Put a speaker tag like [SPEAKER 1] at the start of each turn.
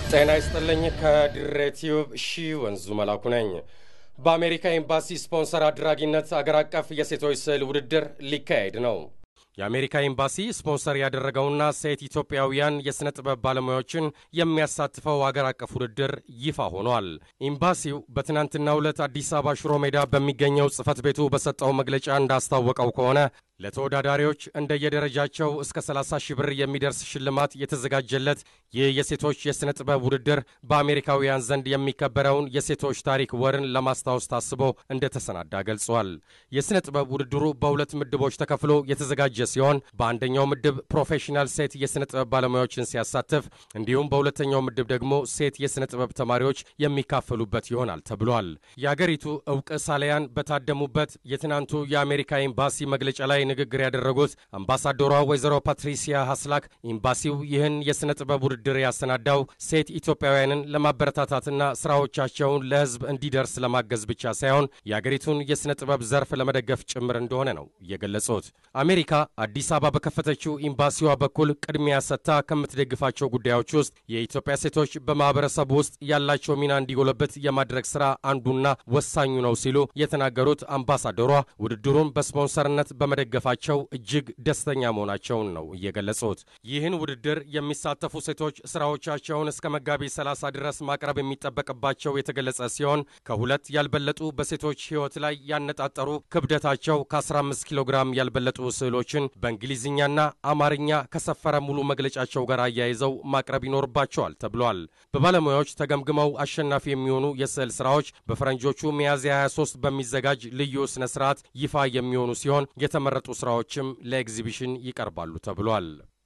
[SPEAKER 1] ጤና ይስጥልኝ። ከድሬ ቲዩብ ሺ ወንዙ መላኩ ነኝ። በአሜሪካ ኤምባሲ ስፖንሰር አድራጊነት አገር አቀፍ የሴቶች ስዕል ውድድር ሊካሄድ ነው። የአሜሪካ ኤምባሲ ስፖንሰር ያደረገውና ሴት ኢትዮጵያውያን የሥነ ጥበብ ባለሙያዎችን የሚያሳትፈው አገር አቀፍ ውድድር ይፋ ሆኗል። ኤምባሲው በትናንትናው ዕለት አዲስ አበባ ሽሮ ሜዳ በሚገኘው ጽሕፈት ቤቱ በሰጠው መግለጫ እንዳስታወቀው ከሆነ ለተወዳዳሪዎች እንደየደረጃቸው እስከ 30 ሺህ ብር የሚደርስ ሽልማት የተዘጋጀለት ይህ የሴቶች የሥነ ጥበብ ውድድር በአሜሪካውያን ዘንድ የሚከበረውን የሴቶች ታሪክ ወርን ለማስታወስ ታስቦ እንደተሰናዳ ገልጿል። የሥነ ጥበብ ውድድሩ በሁለት ምድቦች ተከፍሎ የተዘጋጀ ሲሆን በአንደኛው ምድብ ፕሮፌሽናል ሴት የሥነ ጥበብ ባለሙያዎችን ሲያሳትፍ፣ እንዲሁም በሁለተኛው ምድብ ደግሞ ሴት የሥነ ጥበብ ተማሪዎች የሚካፈሉበት ይሆናል ተብሏል። የአገሪቱ ዕውቅ ሳሊያን በታደሙበት የትናንቱ የአሜሪካ ኤምባሲ መግለጫ ላይ ንግግር ያደረጉት አምባሳደሯ ወይዘሮ ፓትሪሲያ ሀስላክ ኤምባሲው ይህን የሥነ ጥበብ ውድድር ያሰናዳው ሴት ኢትዮጵያውያንን ለማበረታታትና ስራዎቻቸውን ለሕዝብ እንዲደርስ ለማገዝ ብቻ ሳይሆን የአገሪቱን የሥነ ጥበብ ዘርፍ ለመደገፍ ጭምር እንደሆነ ነው የገለጹት። አሜሪካ አዲስ አበባ በከፈተችው ኤምባሲዋ በኩል ቅድሚያ ሰጥታ ከምትደግፋቸው ጉዳዮች ውስጥ የኢትዮጵያ ሴቶች በማኅበረሰቡ ውስጥ ያላቸው ሚና እንዲጎለበት የማድረግ ሥራ አንዱና ወሳኙ ነው ሲሉ የተናገሩት አምባሳደሯ ውድድሩን በስፖንሰርነት በመደገፍ ፋቸው እጅግ ደስተኛ መሆናቸውን ነው እየገለጹት። ይህን ውድድር የሚሳተፉ ሴቶች ስራዎቻቸውን እስከ መጋቢት 30 ድረስ ማቅረብ የሚጠበቅባቸው የተገለጸ ሲሆን ከሁለት ያልበለጡ በሴቶች ሕይወት ላይ ያነጣጠሩ ክብደታቸው ከ15 ኪሎ ግራም ያልበለጡ ስዕሎችን በእንግሊዝኛና አማርኛ ከሰፈረ ሙሉ መግለጫቸው ጋር አያይዘው ማቅረብ ይኖርባቸዋል ተብሏል። በባለሙያዎች ተገምግመው አሸናፊ የሚሆኑ የስዕል ስራዎች በፈረንጆቹ ሚያዝያ 23 በሚዘጋጅ ልዩ ስነ ስርዓት ይፋ የሚሆኑ ሲሆን የተመረጡ ስራዎችም ለኤግዚቢሽን ይቀርባሉ ተብሏል።